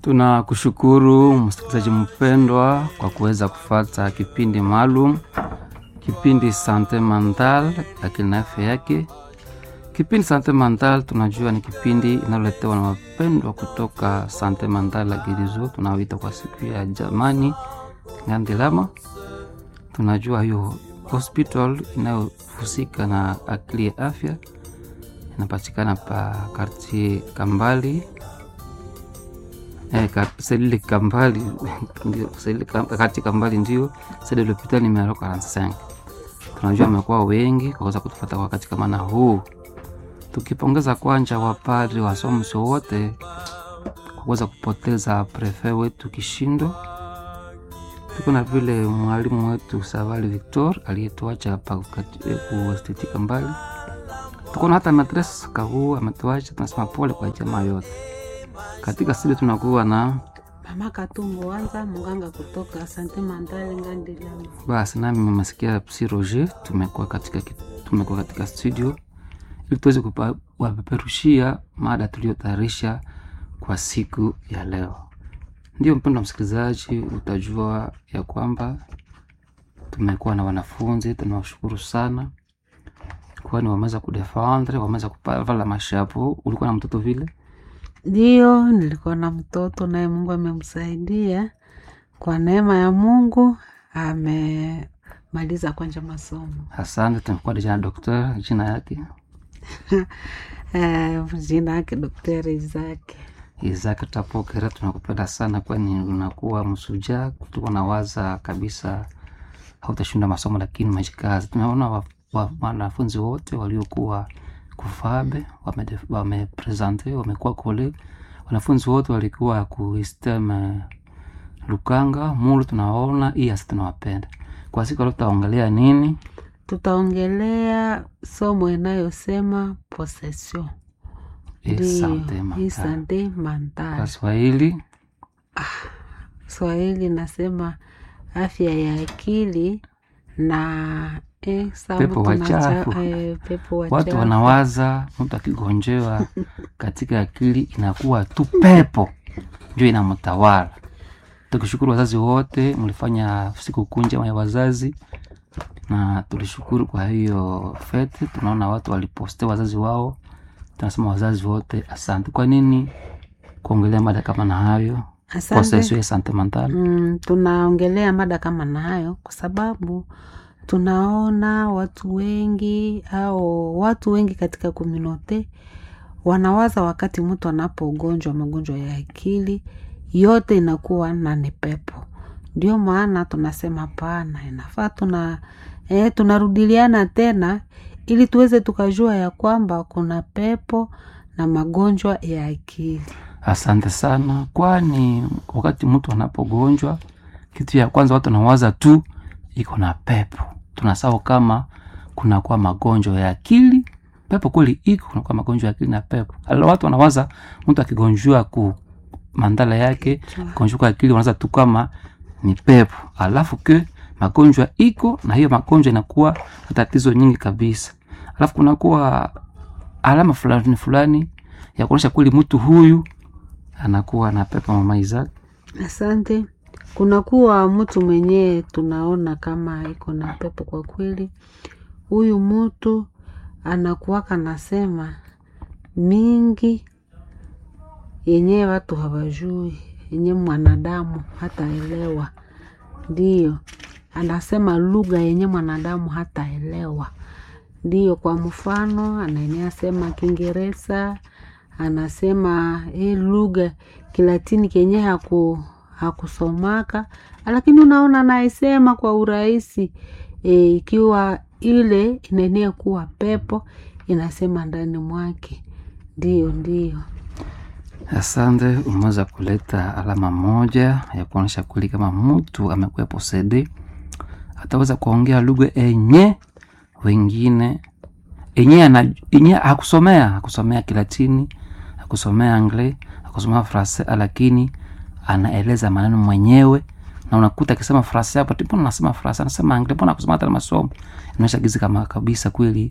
Tunakushukuru msikilizaji mpendwa kwa kuweza kufata kipindi maalum, kipindi Sante Mental, akili na afya yake. Kipindi Sante Mental tunajua ni kipindi inaloletewa na wapendwa kutoka Sante Mental la Girizo, tunaoita kwa siku ya jamani Ngandilama. Tunajua hiyo hospital inayohusika na akili ya afya inapatikana pa kartie Kambali Eh, ka- selile Kambali ndio selile Kam- kati Kambali ndio sede lopita numero 45. Tunajua amekuwa wengi kwa kuweza kutufuata kwa wakati kama na huu, tukipongeza kwanja wapadri wasomsi wote kwa kuweza kupoteza prefe wetu Kishindo. Tuko na vile mwalimu wetu Savali Victor aliyetuacha pa kati- eh, kuesteti Kambali. Tuko na hata matres Kahuu ametuacha, tunasema pole kwa jamaa yote. Katika studio tunakuwa na Mama Katumbo Wanza, mganga kutoka Sante Mandale Ngandilama. basi nami mmesikia Psi Roger, tumekuwa katika, ki- tumekuwa katika studio ili tuweze kupa- kuwapeperushia mada tuliyotayarisha kwa siku ya leo. Ndio mpendo wa msikilizaji, utajua ya kwamba tumekuwa na wanafunzi, tunawashukuru sana kwani wameweza kudefendre, wameweza kuvala mashapo. Ulikuwa na mtoto vile Ndio, nilikuwa na mtoto naye Mungu amemsaidia kwa neema ya Mungu, amemaliza kwanja masomo. Asante, tumekuwa deja na dokter, jina yake Eh, jina yake Daktari Isaki. Isaac Tapokera, tunakupenda sana, kwani unakuwa msujaa. Tuko na waza kabisa hautashinda masomo, lakini umejikaza. Tumeona wa- wa- wanafunzi wote waliokuwa kufabe wame- wamepresente wamekuwa kole, wanafunzi wote walikuwa kuistem Lukanga Mulu, tunaona hii asi tunawapenda. Kwa siku leo tutaongelea nini? Tutaongelea somo inayosema possession. Ndio, Asante hii Makara. sante Kwa mentale. Swahili Swahili nasema afya ya akili na eh, saa Pepo mtu nacha- wachafu. eh, pepo watu wachafu. wanawaza mtu akigonjewa katika akili inakuwa tu pepo ndio inamtawala. Tukishukuru wazazi wote, mlifanya siku kuu njema ya wazazi na tulishukuru kwa hiyo fete. Tunaona watu waliposte wazazi wao, tunasema wazazi wote asante. Kwa nini kuongelea mada kama na hayo Asante. posesio sentimental? Mm, tunaongelea mada kama na hayo kwa sababu tunaona watu wengi au watu wengi katika komunote wanawaza wakati mtu anapogonjwa magonjwa ya akili yote inakuwa na ni pepo. Ndio maana tunasema pana, inafaa tuna eh, tunarudiliana tena ili tuweze tukajua ya kwamba kuna pepo na magonjwa ya akili. Asante sana, kwani wakati mtu anapogonjwa, kitu ya kwanza watu wanawaza tu iko na pepo. Tunasahau kama kunakuwa magonjwa ya akili. Pepo kweli iko, kunakuwa magonjwa ya akili na pepo. Alo, watu wanawaza mtu akigonjwa ku mandala yake gonjwa kwa akili, wanawaza tu kama ni pepo, alafu ke magonjwa iko na hiyo magonjwa inakuwa na tatizo nyingi kabisa, alafu kunakuwa alama fulani fulani ya kuonyesha kweli mtu huyu anakuwa na pepo. Mama Isaac, Asante. Kunakuwa mtu mwenyewe tunaona kama iko na pepo kwa kweli. Huyu mtu anakuwaka nasema mingi yenyewe watu hawajui, yenye mwanadamu hataelewa. Ndiyo, anasema lugha yenye mwanadamu hataelewa. Ndiyo, kwa mfano anaenea sema Kiingereza, anasema hii lugha Kilatini kenye haku hakusomaka, lakini unaona naisema kwa urahisi e, ikiwa ile inaenea kuwa pepo inasema ndani mwake. Ndiyo, ndiyo. asante, umeweza kuleta alama moja ya kuonyesha kweli kama mtu amekuwa posede, ataweza kuongea lugha enye wengine enye ana enye hakusomea hakusomea Kilatini, hakusomea Anglais, hakusomea Francais, lakini anaeleza maneno mwenyewe na unakuta akisema Francais hapo, mbona anasema Francais, anasema Anglais, mbona akusoma hata masomo. Inaonyesha gizi kama kabisa kweli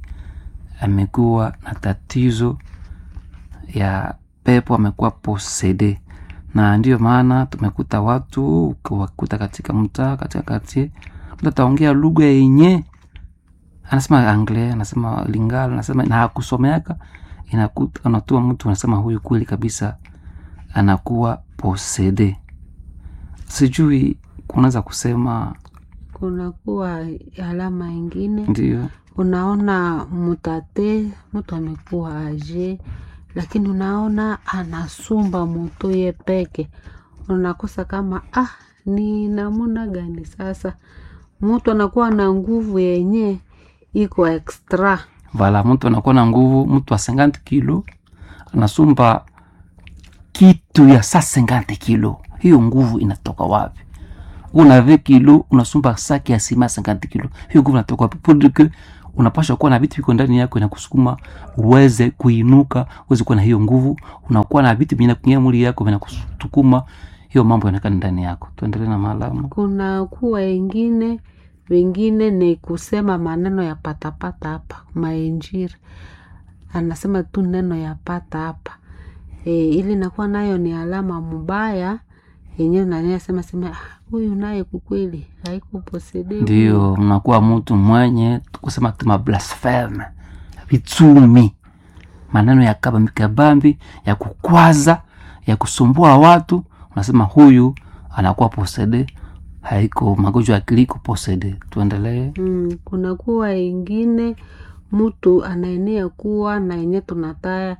amekuwa na tatizo ya pepo, amekuwa posede na ndiyo maana tumekuta watu ukiwakuta katika mtaa katika kati mtu ataongea lugha yenye anasema anglais anasema lingala anasema na hakusomeaka inakuta unatua mtu anasema huyu kweli kabisa anakuwa posede sijui kunaweza kusema kunakuwa alama ingine ndio unaona mutate mtu amekuwa aje lakini unaona anasumba moto ye peke unakosa kama ah ni namuna gani sasa mtu anakuwa na nguvu yenye iko extra vala mtu anakuwa na nguvu mtu wa 50 kilo anasumba kitu ya sa 50 kilo hiyo nguvu inatoka wapi una 20 kilo unasumba saki ya sima 50 kilo hiyo nguvu inatoka wapi pour dire que unapaswa kuwa na vitu viko ndani yako inakusukuma uweze kuinuka uweze kuwa na hiyo nguvu unakuwa na vitu vingine kwenye mwili yako vinakusukuma hiyo mambo yanaonekana ndani yako tuendelee na maalamu kuna kuwa wengine wengine ni kusema maneno ya patapata hapa mainjiri anasema tu neno ya pata hapa e, ili nakuwa nayo ni alama mbaya yenyewe naniasema sema "Ah, huyu naye kukweli haiko posede ndio mnakuwa mtu mwenye kusema tuma blasfeme vitumi maneno ya kabambi kabambi ya kukwaza ya kusumbua watu unasema huyu anakuwa posede haiko magonjwa ya akili iko posede tuendelee mm, kuna kuwa ingine mtu anaenea kuwa na yenye tunataya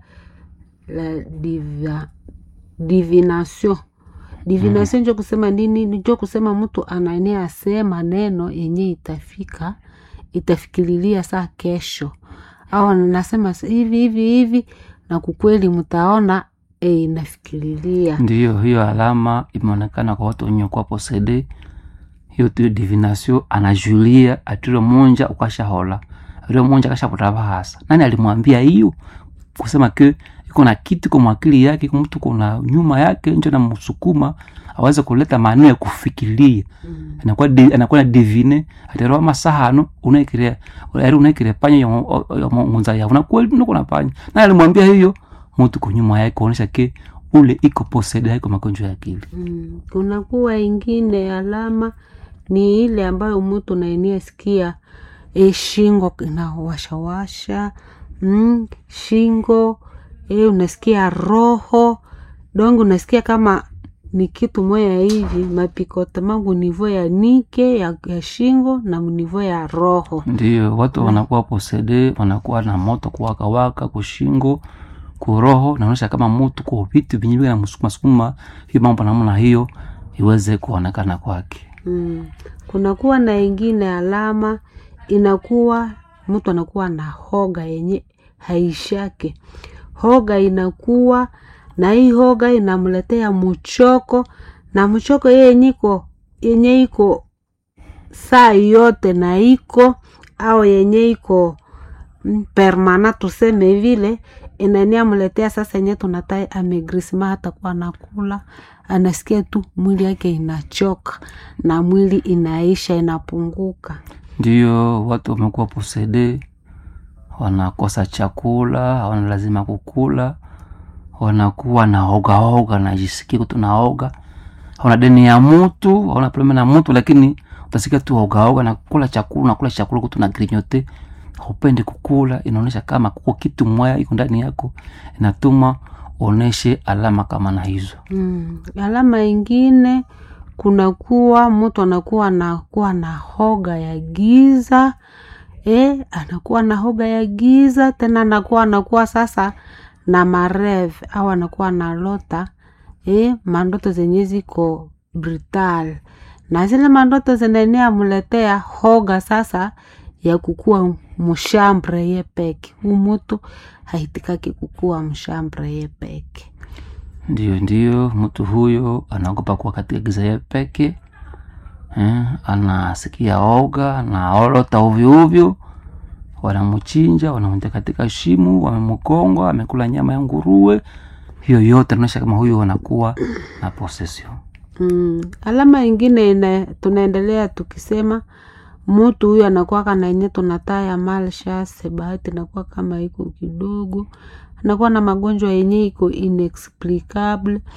la diva, divination divination njo kusema nini njo kusema mtu anaenea asema neno yenye itafika itafikirilia saa kesho au anasema hivi hivi hivi na kukweli mtaona e, inafikirilia ndiyo hiyo alama imeonekana kwa watu wenye kuwa posede hiyo tu divination anajulia atiro monja ukashahola atiro monja akashapota bahasa nani alimwambia hiyo kusema ke iko na kitu kwa mwakili yake iko mtu kuna nyuma yake njo namsukuma aweze kuleta maneno ya kufikiria mm. anakuwa di- anakuwa na divine atero masahano unaikire ari unaikire panya yo yo ngunza ya unakuwa nuko na panya na alimwambia hiyo mtu kwa nyuma yake kuonesha ke ule iko posede haiko magonjwa ya akili Mm. kunakuwa ingine alama ni ile ambayo mtu naenia sikia e, shingo inawashawasha mm, shingo e, unasikia roho dongo unasikia kama ni kitu moya hivi mapikota mangu nivo ya nike ya, ya shingo na nivo ya roho ndio watu wanakuwa posede wanakuwa na moto kuwakawaka kushingo kuroho naonyesha kama mutu kwa vitu vinyi vina msukuma sukuma hiyo mambo namna hiyo iweze kuonekana kwake mm. kunakuwa na ingine alama inakuwa mtu anakuwa na hoga yenye haishake hoga inakuwa na hii hoga inamletea mchoko na mchoko yenye iko yenye iko saa yote na iko au yenye iko mm, permana tuseme vile inania mletea sasa yenye tunatai amegrisma hata kuwa anakula anasikia tu mwili yake inachoka na mwili inaisha inapunguka ndio watu wamekuwa posede wanakosa chakula hawana lazima kukula wanakuwa na ogaoga najisikia kutu naoga hauna deni ya mutu hauna problema na mutu lakini utasikia tu ogaoga na kula chakula nakula chakula kutu na grinyote haupendi kukula inaonyesha kama kuko kitu mwaya iko ndani yako inatuma uoneshe alama kama na hizo mm. alama ingine kunakuwa mtu anakuwa anakuwa na hoga ya giza e, anakuwa na hoga ya giza tena anakuwa anakuwa sasa na marev au anakuwa na lota e, mandoto zenye ziko brutal na zile mandoto zinaenea muletea hoga sasa ya kukua mshambre ye peke huu mutu haitikaki kukua mshambre ye peke ndio ndio mtu huyo anaogopa kuwa katika giza ya peke eh, anasikia oga anaolota ovyoovyo wanamchinja wanamtia katika shimu wamemkonga amekula nyama ya nguruwe hiyo yote naonyesha kama huyo anakuwa na possession Mm. Alama ingine ina, tunaendelea tukisema mutu huyu anakuwa na yenye tunataya malshas, bahati inakuwa kama iko kidogo, anakuwa na magonjwa yenye iko inexplicable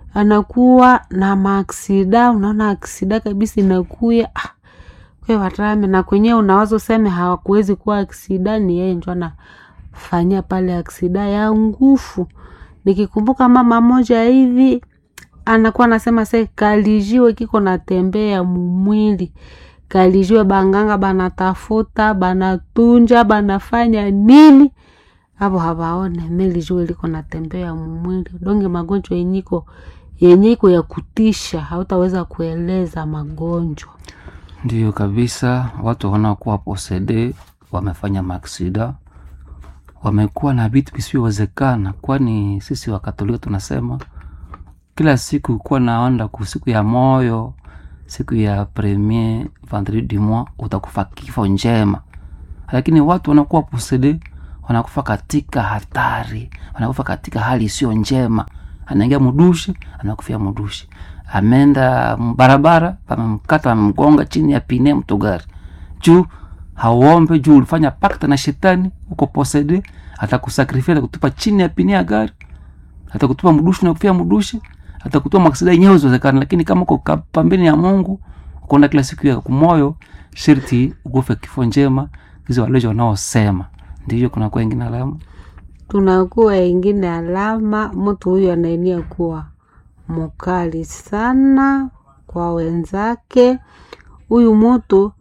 anakuwa na maaksida unaona aksida kabisa inakuya ah, kwe watame na kwenyewe unawaza useme hawakuwezi kuwa aksida ni yeye njo anafanyia pale aksida ya ngufu nikikumbuka mama moja hivi anakuwa anasema se kalijiwe kiko natembea mumwili kalijiwe banganga banatafuta banatunja banafanya nini avo hawaone melijiwe liko natembea mumwili donge magonjwa yenyiko yenye iko ya kutisha hautaweza kueleza magonjwa Ndiyo kabisa, watu wanaokuwa posede wamefanya maksida, wamekuwa na vitu visivyowezekana, kwani sisi Wakatolika tunasema kila siku kuwa naanda ku siku ya moyo, siku ya premier vendredi du mois utakufa kifo njema, lakini watu wanakuwa posede wanakufa katika hatari, wanakufa katika hali isiyo njema. Anaingia mudushi, anakufia mudushi, ameenda barabara, pamemkata, pamemgonga chini ya pine mtugari juu hauombe, juu ulifanya pakta na shetani, uko posede, atakusakrifia atakutupa chini ya pine ya gari, atakutupa mudushi na kufia mudushi, atakutupa maksida yenyewe ziwezekana, lakini kama uko ka- pambeni ya Mungu ukaenda kila siku ya kumoyo, sharti ukufe kifo njema, hizo walejo wanaosema ndivyo kunakuwa ingine alama tunakuwa ingine alama mtu huyu anaenia kuwa mukali sana kwa wenzake huyu mtu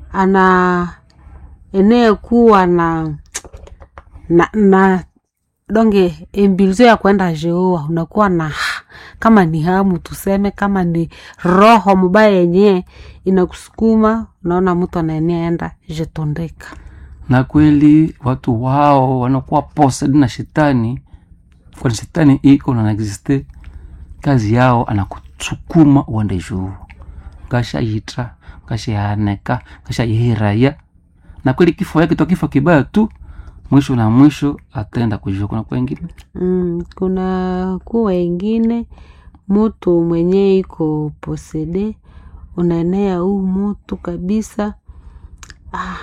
ana enee kuwa na na, na donge embilizo ya kwenda jeoa unakuwa na kama ni hamu tuseme kama ni roho mubaya yenyewe inakusukuma unaona mtu anaenea enda jetondeka na kweli watu wao wanakuwa posed na shetani kwani shetani iko na existe kazi yao anakusukuma uende juu ngashayitra ngashayaneka ngashayihiraya na kweli kifo yake to kifo kibaya tu mwisho na mwisho ataenda kujua kuna kwengine Mm, kuna kuwa ingine mutu mwenye iko posede unaenea huu mutu kabisa ah,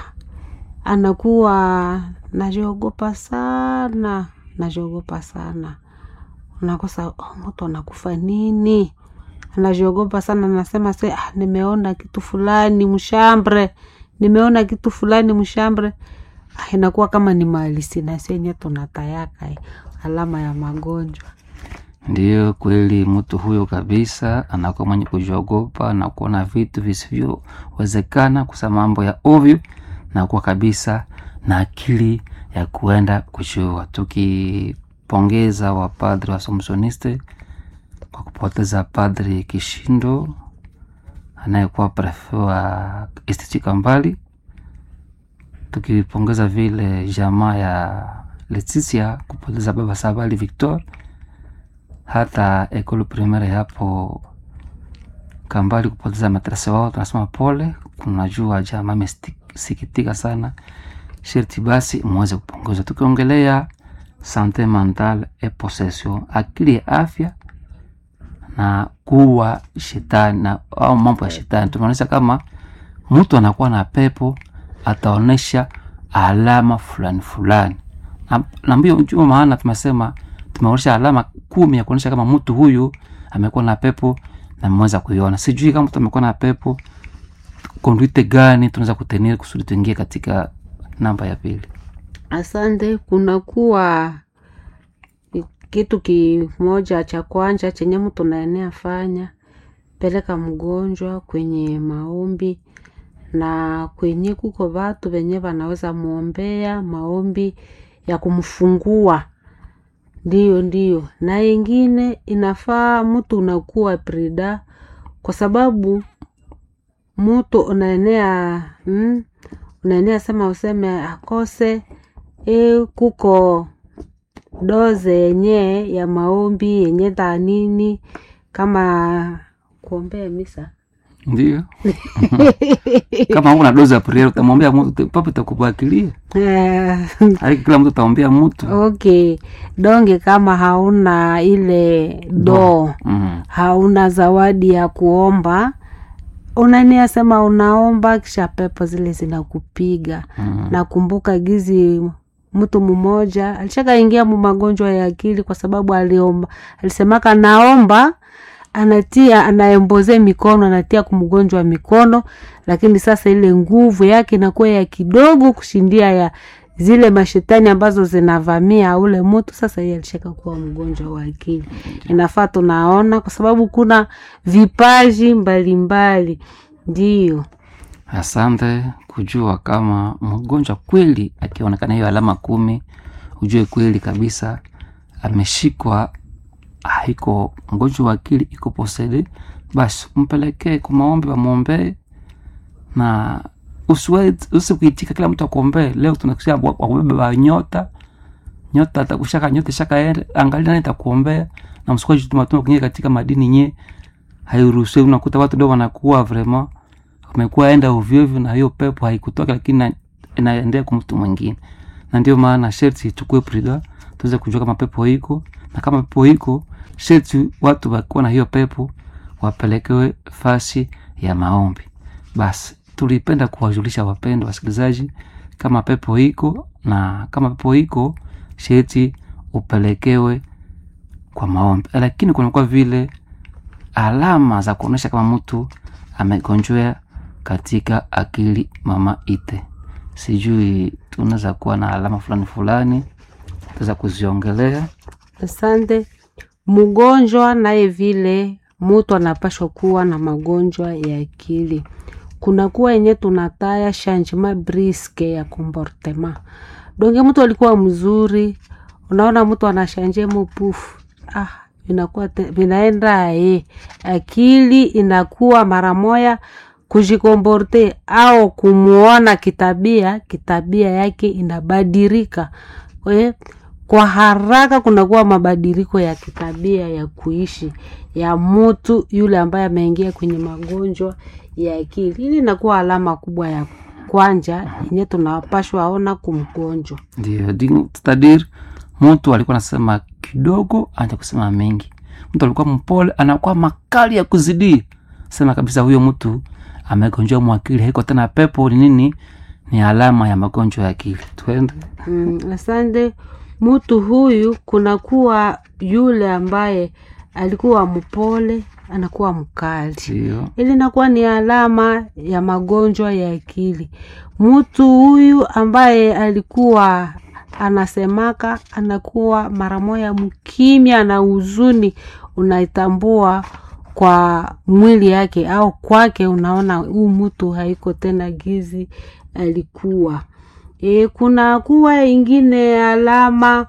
anakuwa najiogopa sana najiogopa sana unakosa oh, mutu anakufa nini anajiogopa sana nasema se ah, nimeona kitu fulani mshambre nimeona kitu fulani mshambre ah, inakuwa kama ni malisinasi yenye tunatayaka eh, alama ya magonjwa ndiyo kweli mtu huyo kabisa anakuwa mwenye kujiogopa na kuona vitu visivyowezekana kusema mambo ya ovyo na kuwa kabisa na akili ya kuenda kujua tukipongeza wapadri wa somsoniste kwa kupoteza padri kishindo anayekuwa prefe wa institut kambali tukipongeza vile jamaa ya leticia kupoteza baba sabali victor hata ekolo primaire hapo kambali kupoteza matrese wao tunasema pole kunajua jamaa amesikitika sana sherti basi muweze kupongezwa tukiongelea sante mental e possession akili ya afya na kuwa shetani na au mambo ya shetani tumeonyesha kama mtu anakuwa na pepo ataonyesha alama fulani fulani na, na mbio ndio maana tumesema tumeonyesha alama kumi ya kuonyesha kama mtu huyu amekuwa na pepo na mmeweza kuiona sijui kama mtu amekuwa na pepo konduite gani tunaweza kutenir kusudi tuingie katika namba ya pili asante kunakuwa kitu kimoja cha kwanja chenye mtu naenea fanya peleka mgonjwa kwenye maombi na kwenye kuko vatu venye vanaweza mwombea maombi ya kumfungua ndiyo ndiyo na ingine inafaa mtu unakuwa prida kwa sababu mtu unaenea mm, unaenea sema useme akose e, kuko doze yenye ya maombi yenye dhanini kama kuombea misa ndio kama una dozi ya priere utamwombea mtu papo itakubakilia Eh, Haki kila mtu ataombea mtu okay donge kama hauna ile doo mm. hauna zawadi ya kuomba unania sema unaomba kisha pepo zile zinakupiga Mm. nakumbuka gizi mtu mmoja alishakaingia mu magonjwa ya akili kwa sababu aliomba alisemaka naomba anatia anaemboze mikono anatia kumgonjwa mikono lakini sasa ile nguvu yake inakuwa ya kidogo kushindia ya zile mashetani ambazo zinavamia ule mtu sasa yeye alishaka kuwa mgonjwa wa akili inafaa tunaona kwa sababu kuna vipaji mbalimbali ndio asante kujua kama mgonjwa kweli akionekana hiyo alama kumi ujue kweli kabisa ameshikwa haiko mgonjwa wa akili iko posede basi mpelekee kwa maombi wamwombee na usiwe- usikuitika kila mtu akuombee leo tunakusia wakubeba nyota nyota atakushaka nyota shaka angalia nani takuombea na msikuwa tumatuma kuingia katika madini nye hairuhusiwi unakuta watu ndio wanakuwa vraiment wamekuwa enda ovyoovyo na hiyo pepo haikutoka lakini na- inaendea kwa mtu mwingine na ndio maana sherti tuchukue prida tuweze kujua kama pepo iko na kama pepo iko sherti watu wakiwa na hiyo pepo wapelekewe fasi ya maombi basi tulipenda kuwajulisha wapendwa wasikilizaji kama pepo iko na kama pepo iko sherti upelekewe kwa maombi lakini kunakuwa vile alama za kuonyesha kama mtu amegonjwea katika akili mama ite sijui tunaweza kuwa na alama fulani fulani tuweza kuziongelea asante mgonjwa naye vile mutu anapashwa kuwa na magonjwa ya akili kunakuwa yenye tunataya changement briske ya comportement donge mtu alikuwa mzuri unaona mtu anashanje mupufu ah, inakuwa te- vinaenda e akili inakuwa mara moya kujikomporte au kumuona kitabia kitabia yake inabadirika eh, kwa haraka kunakuwa mabadiliko ya kitabia ya kuishi ya mtu yule ambaye ameingia kwenye magonjwa ya akili hili inakuwa alama kubwa ya kwanja yenye tunapashwa ona kumgonjwa ndio di- c'est-à-dire mtu alikuwa anasema kidogo anaja kusema mengi mtu alikuwa mpole anakuwa makali ya kuzidia sema kabisa huyo mtu amegonjwa mwakili haiko tena pepo ni nini ni alama ya magonjwa ya akili twende mm, asante mtu huyu kunakuwa yule ambaye alikuwa mpole anakuwa mkali ndio ili inakuwa ni alama ya magonjwa ya akili mtu huyu ambaye alikuwa anasemaka anakuwa mara moya mkimya na huzuni unaitambua kwa mwili yake au kwake unaona huu mtu haiko tena gizi alikuwa e, kuna kuwa ingine alama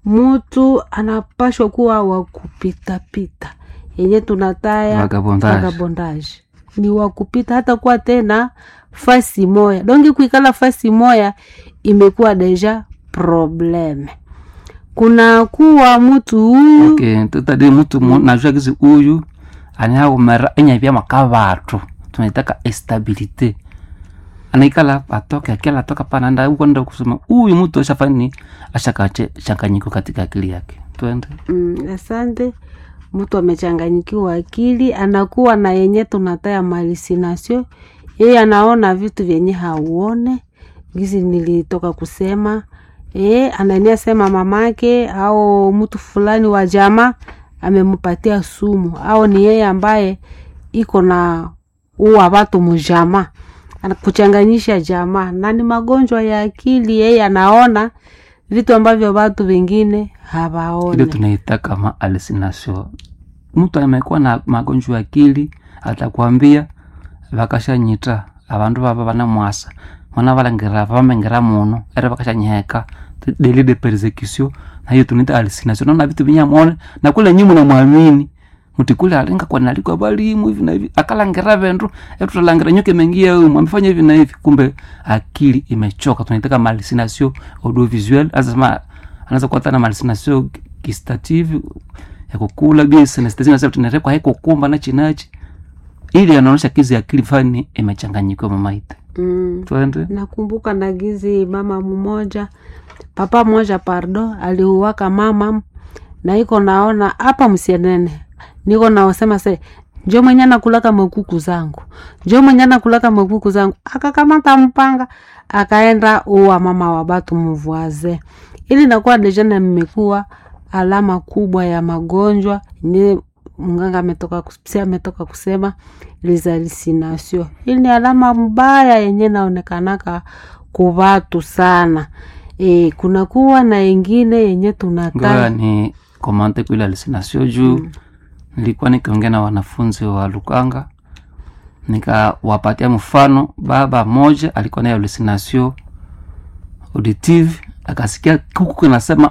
mtu anapashwa kuwa wa kupitapita yenye tunataya Vagabondage. vagabondage. ni wa kupita hata kuwa tena fasi moya dongi kuikala fasi moya imekuwa deja probleme kuna kuwa mtu huyu okay tutadi mtu mu- najua kizi huyu aniaumera enyavya makavatu tunaitaka estabilite anaikala atoke akila atoka pananda ukwenda kusema huyu mtu ashafani ashakache changanyiko katika akili yake twende mm, asante mtu amechanganyikiwa akili anakuwa na yenye tunataya malisinasio yeye anaona vitu vyenye hauone gizi nilitoka kusema e, anania sema mamake au mtu fulani wa jamaa amempatia sumu au ni yeye ambaye iko na uwa watu mujama kuchanganyisha jamaa na ni magonjwa ya akili yeye anaona vitu ambavyo watu wengine ile hawaone tunaita kama hallucination mtu amekuwa na magonjwa ya akili atakwambia vakashanyita avandu vava vanamwasa mwana valangira vamengira muno ere vakashanyiheka deli de persecution na hiyo tunaita hallucination naona vitu vinyamone na kule nyi munamwamini muti kule alinga kwa nalikwa balimu hivi na hivi akalangira vendu etutalangira nyoke mengia umu amefanya hivi na hivi kumbe akili imechoka tunaita kama hallucination audiovisuel azasema anaweza kuwa tana hallucination gustative ya kukula bia synesthesia nasema tunarekwa haiko kumba na chinachi ili anaonyesha kizi akili fani imechanganyikiwa mamaite mm. twende nakumbuka nagizi mama mmoja papa mmoja pardo aliuwaka mama na iko naona hapa msienene niko naosema se njo mwenye nakulaka makuku zangu njo mwenye nakulaka makuku zangu akakamata mpanga akaenda uwa mama wa batu mvuaze ili nakuwa deja na mmekuwa alama kubwa ya magonjwa ni mganga ametoka kus- ametoka kusema les hallucinations. Hii ni alama mbaya yenye naonekanaka kuvatu sana. E, kunakuwa na ingine yenye ngoja tunata ni komante kuile alisinasio juu nilikuwa nikiongea na wanafunzi wa lukanga nikawapatia mfano baba moja alikuwa nayo alisinasio auditive akasikia kuku kinasema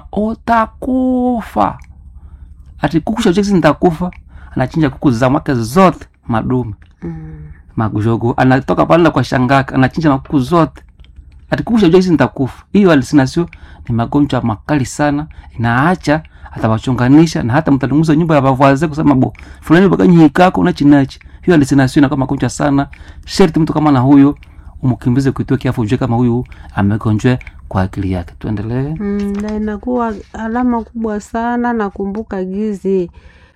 utakufa ati kuku shajesi nitakufa anachinja kuku za mwake zote madume mm, majogo anatoka pale kwa shangaka anachinja makuku zote ati kuku shajesi nitakufa hiyo alisinasio ni magonjwa makali sana inaacha atawachonganisha na hata mtalunguza nyumba ya bavaze kusema bo fulani bakanyihikako unachinachi hiyo alisinasio inakuwa magonjwa sana sherti mtu kama na huyo umkimbize kuitoa kiafu ujue kama huyu amegonjwe kwa akili yake tuendelee mm, na inakuwa alama kubwa sana. Nakumbuka gizi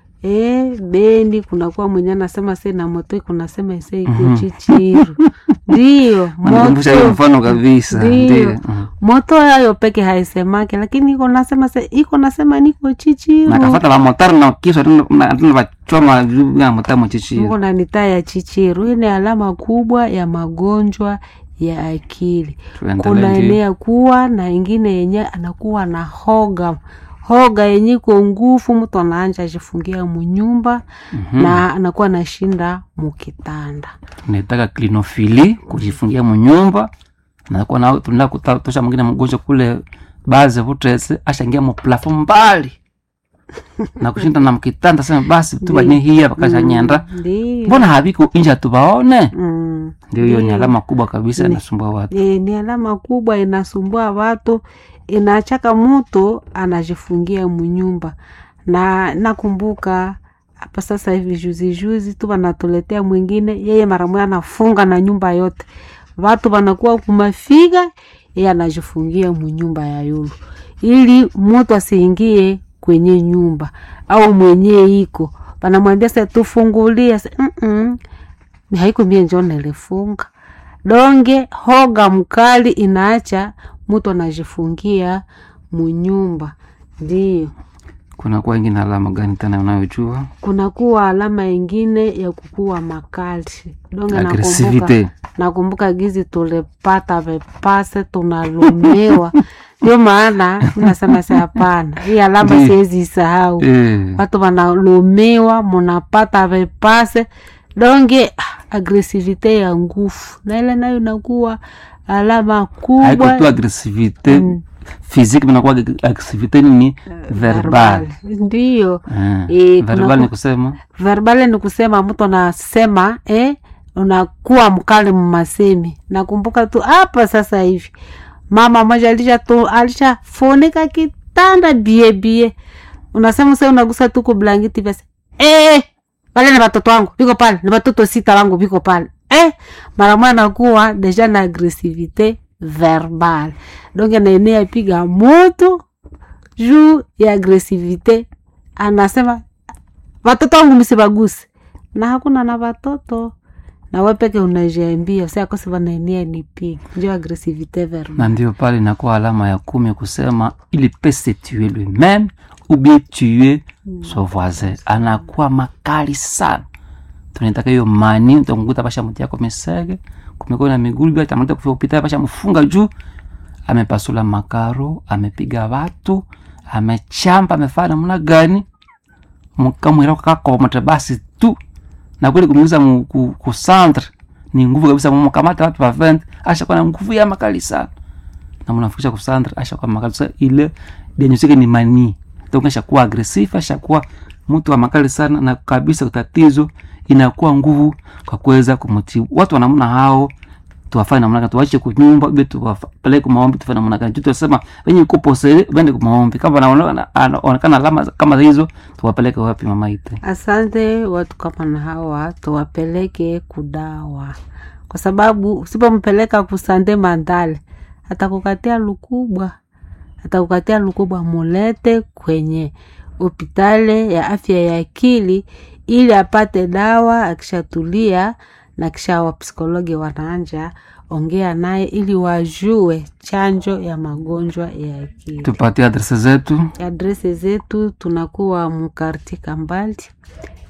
e, Beni kunakuwa mwenye anasema se na moto kunasema ise iko Mhm. chichiru ndio Anikumbusha hiyo moto mfano kabisa Ndio. ndio Mhm. moto yayo peke haisemake, lakini iko nasema se iko nasema niko chichiru nakafata vamotari na kiswa tena vachoma juu ya motari mchichiri Mungu na nitaa ya chichiru. Hii ni alama kubwa ya magonjwa ya akili. Kuna tuendelee ndio. enea kuwa na ingine yenye anakuwa na hoga hoga yenye iko nguvu, mtu anaanja ajifungia munyumba Mhm. na anakuwa nashinda mukitanda. nitaka klinofili kujifungia munyumba nakuwa na tunaenda kutosha mwingine mgonjwa kule baze vutese ashangia muplafo mbali na kushinda na mkitanda sema basi tu banye hiya bakasha nyenda Ndio. mbona haviko inja tubaone Mm. ndio hiyo ni Ndio. alama kubwa kabisa Ni- inasumbua watu E, ni alama kubwa inasumbua watu, inachaka mtu anajifungia munyumba. Na nakumbuka hapa sasa hivi juzi juzi tu wanatuletea mwingine, yeye mara moja anafunga na nyumba yote, watu wanakuwa kumafiga, yeye anajifungia munyumba ya yulu, ili mtu asiingie kwenye nyumba au mwenye iko wanamwambia sa tufungulie, sa, mm -mm. haiko mie njo nilifunga donge hoga mkali inaacha mtu anajifungia munyumba. Ndio kuna kuwa ingine alama gani tena unayojua kunakuwa alama ingine ya kukua makali donge. Nakumbuka, agresivite nakumbuka gizi tulipata vepase tunalumiwa, ndio maana nasema si hapana, hii alama Ndio. siwezi isahau. eh. watu wanalumiwa, munapata vepase donge ah, agresivite ya nguvu, na ile nayo inakuwa alama haiko kubwa tu agresivite Mm. physique mnakuwa agresivite nini verbal Ndiyo Eh, Eh, verbal kunakuwa- ni kusema verbal ni kusema mtu anasema eh, unakuwa mkali mmasemi. Nakumbuka tu hapa sasa hivi mama moja alisha tu alishafunika kitanda bie bie, unasema sasa, unagusa tu kublangiti basi eh, wale ni watoto wangu viko pale, ni watoto sita wangu viko pale eh, mara moja nakuwa deja na agresivite verbal donc naenea piga moto juu ya agresivite, anasema watoto wangu msibaguse, na hakuna na watoto na we peke unajiambia siakosi wanaenea nipiga, ndio agresivite verbal. na ndio pale inakuwa alama ya kumi kusema il peut se tuer lui-même ou bien tuer son voisin anakuwa makali sana tunaitaka hiyo mani utakukuta pasha mti yako mesege kumekuwa na migulu bila tamata kufika kupita pasha mfunga juu amepasula makaro amepiga watu amechamba amefanya namna gani mkamwira kakomata basi tu na kweli kumuuza mu- ku, ku centre ni nguvu kabisa mkamata watu wa 20 ashakuwa na nguvu ya makali sana na mnafikisha ku centre ashakuwa makali sasa ile denyosike ni mani donc ashakuwa agresif ashakuwa mtu wa makali sana na kabisa tatizo inakuwa nguvu kwa kuweza kumtibu watu wa namna hao tuwafanye namna gani tuwache kunyumba be tuwapeleke kwa maombi tufanye namna gani tutasema wenye kupose wende kwa maombi kama anaonekana anaonekana alama kama hizo tuwapeleke wapi mama ite Asante watu kama na hawa tuwapeleke kudawa, kwa sababu usipompeleka kusande mandale atakukatia lukubwa, atakukatia lukubwa. Mulete kwenye hopitali ya afya ya akili ili apate dawa. Akishatulia na kisha wapsikologi wanaanja ongea naye ili wajue chanjo ya magonjwa ya akili. tupatie adrese zetu Adrese zetu tunakuwa mkarti Kambali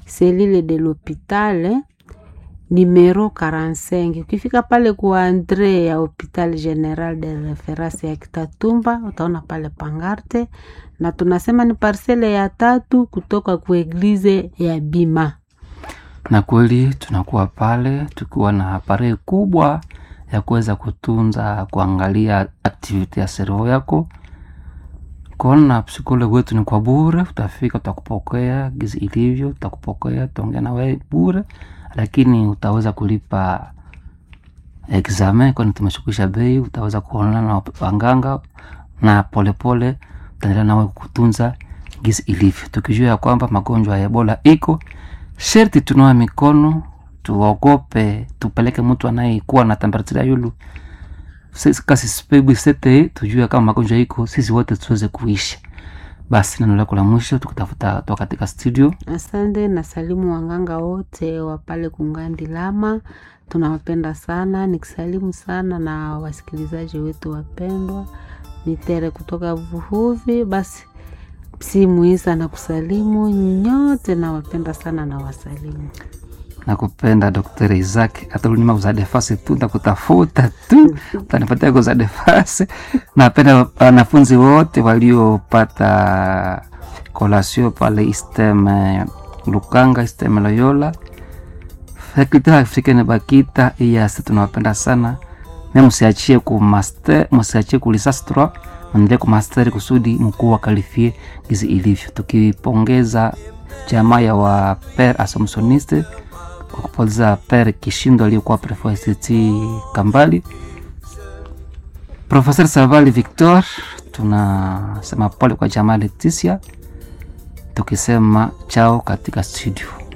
selile de l'hopital numero 45 ukifika pale kwa andre ya hopital general de reference ya kitatumba utaona pale pangarte na tunasema ni parsele ya tatu kutoka kwa eglize ya bima na kweli tunakuwa pale tukiwa na aparei kubwa ya kuweza kutunza kuangalia aktiviti ya servo yako kona psikologi wetu ni kwa bure utafika utakupokea gizi ilivyo utakupokea utaongea na wewe bure lakini utaweza kulipa examen kwani tumeshukisha bei utaweza kuonana na wanganga na polepole utaendelea nawe kutunza gizi ilivyo tukijua ya kwamba magonjwa ya ebola iko sherti tunawa mikono tuogope tupeleke mtu anayekuwa na temperatura yulu Sisi kasi spebu sete tujue kama magonjwa iko sisi wote tuweze kuishi basi neno lako la mwisho tukitafuta toka katika studio asante na salimu wanganga wote wa pale kungandi lama tunawapenda sana nikisalimu sana na wasikilizaji wetu wapendwa nitere kutoka vuhuvi basi simuisa na kusalimu nyote nawapenda sana na wasalimu nakupenda dr isaac atalunima kuzadefase tu ntakutafuta tu utanipatia kuzadefase napenda wanafunzi wote waliopata kolasio pale istem eh, lukanga istem loyola fakulté africaine bakita iyasi tunawapenda sana me msiachie ku master msiachie ku lisasi 3 mwendelee ku master kusudi mkuu wakalifie gizi ilivyo tukipongeza jamaa ya wa per asomsoniste kwa kupoteza per kishindo aliyekuwa prefect kambali professeur savali victor tunasema pole kwa jamaa leticia tukisema chao katika studio